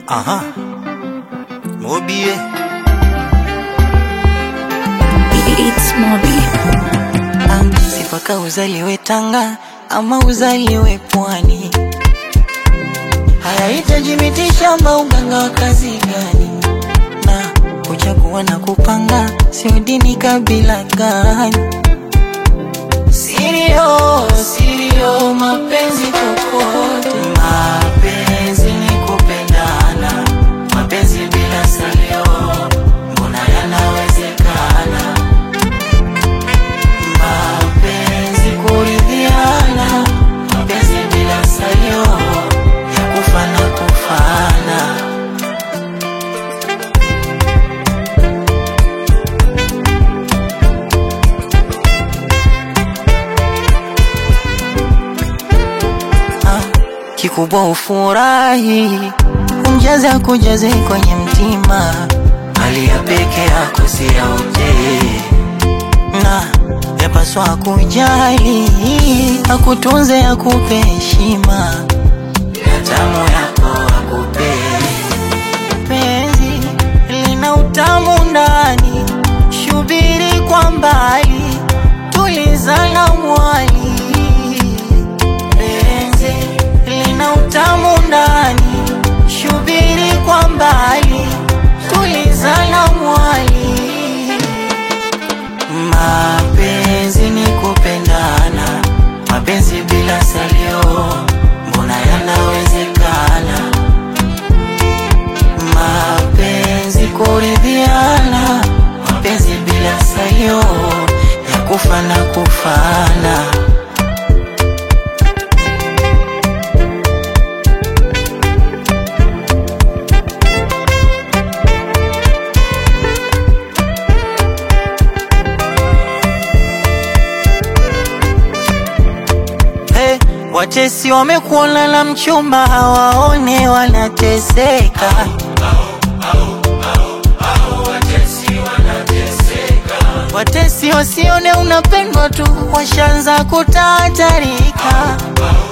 Aha. Mobie. It's Mobi. Ah, sifaka uzaliwe Tanga ama uzaliwe Pwani, hayahitaji miti shamba, uganga wa kazi gani? Na kuchagua na kupanga sio dini, kabila gani? Sirio, sirio, mapenzi kokote, mapenzi ni kupendana, mapenzi bila salio, mbona yanawezekana? mapenzi kuridhiana, mapenzi bila salio ya kufa na kufana. Ah, Kikubwa ufurahi, umjaze kujaze kwenye mtima, hali ya peke yako si ya utee na yapaswa kujali, akutunze akupe heshima, na tamu yako akupe. Penzi lina utamu ndani, shubiri kwa mbali, tulizana mwali. Penzi lina utamu ndani, shubiri kwa mbali, tulizana mwali. Mapenzi ni kupendana, mapenzi bila salio, mbona yanawezekana? Mapenzi kuridhiana, mapenzi bila salio, ya kufa na kufana. Hey, watesi wamekuona na mchumba hawaone wanateseka. Watesi wasione unapendwa tu washaanza kutatarika.